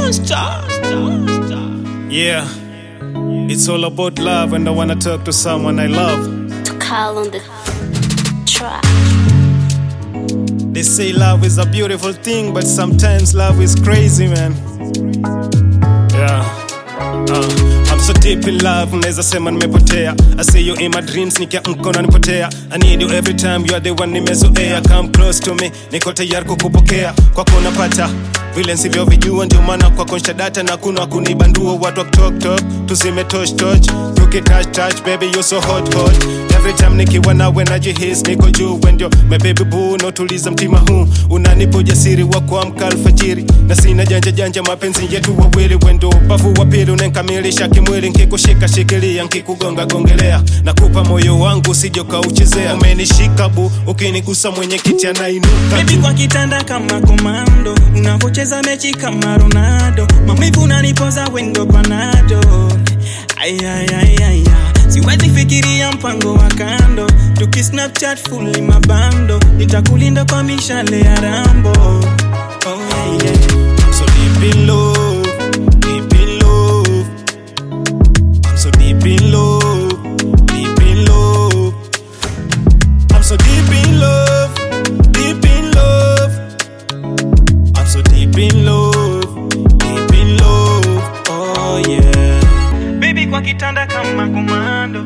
Monster. Yeah, it's all about love, and I wanna talk to someone I love. to call on the track. They say love is a beautiful thing, but sometimes love is crazy, man. Yeah. Uh, I'm so deep in love, unaweza sema nimepotea. I see you in my dreams, nikiamka unanipotea. I need you every time, you are the one nimezoea. Come close to me, niko tayari kukupokea. Kwako unapata vile nsivyovijua, ndio maana kwako nshadata na kuna kunibandua. Watu wa talk talk, tusime touch touch, tukitouch touch, baby you so hot hot. Every time nikiwa nawe najihisi niko juu, we ndio my baby boo, unaotuliza mtima huu, unanipa ujasiri wa kuamka alfajiri, na sina janja janja, mapenzi yetu wawili, we ndio ubavu wa pili unanikamilisha kimwili, nkikushika shikilia, nkikugonga gongelea, nakupa moyo wangu usije ukauchezea, umenishika bu, ukinigusa mwenye kiti anainuka Baby juu. kwa kitanda kama komando, unavocheza mechi kama Ronaldo, maumivu unanipoza wendo panado. Ay, ay, ay, ay, ay. Siwezi fikiria mpango wa kando, tuki Snapchat fully mabando, nitakulinda kwa mishale ya Rambo. Oh, yeah, yeah. I'm so deep in love, deep in love. I'm so deep in love, deep in love. I'm so deep in love, deep in love. I'm so deep in love, deep in love. Oh yeah. Baby kwa kitanda kama komando,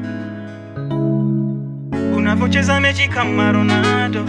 unavocheza mechi kama Ronaldo.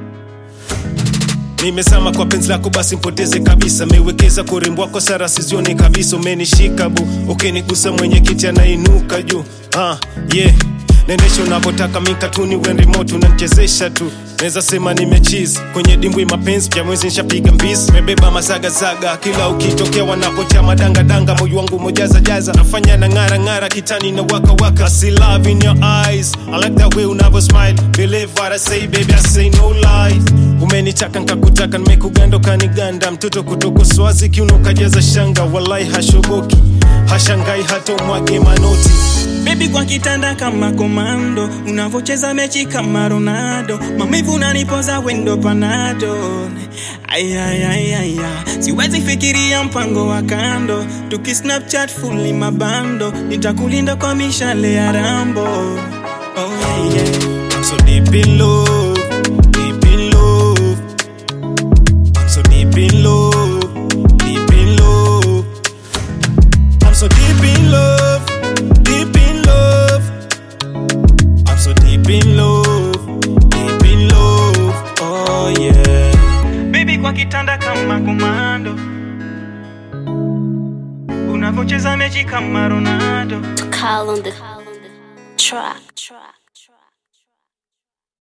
Nimesama kwa penzi lako basi mpoteze kabisa, mewekeza kwa urembo wako sara sizioni kabisa, umenishika bu, ukinigusa mwenye kiti anainuka juu. Ah, yeah. Nendesha unavyotaka mikatuni we remote unanichezesha tu naweza sema nimechizi kwenye dimbwi mapenzi pya mwezi nishapiga mbizi mebeba mazagazaga kila ukitokea wanapocha madangadanga moyo wangu mojazajaza nafanya na ng'ara ng'ara kitani na waka waka I see love in your eyes I like that way unavyo smile believe what I say baby I say no lies umenitaka nkakutaka nimekuganda kaniganda mtoto kutoka swazi kiuno kajaza shanga walai hashoboki hashangai hata umwage manoti Baby kwa kitanda kama komando, unavocheza mechi kama Ronaldo, maumivu unanipoza wendo panado. Ay, ay, ay, ay, ay. Siwezi fikiria mpango wa kando, tuki Snapchat fully mabando, nitakulinda kwa mishale ya Rambo. Oh, yeah, yeah. I'm so deep in love, deep in love. I'm so deep in love, deep in love. I'm so deep in love, deep in love. I'm so deep in love, deep in love. Oh yeah. Baby kwa kitanda kama komando, unavocheza mechi kama Ronaldo. To call on the track. track.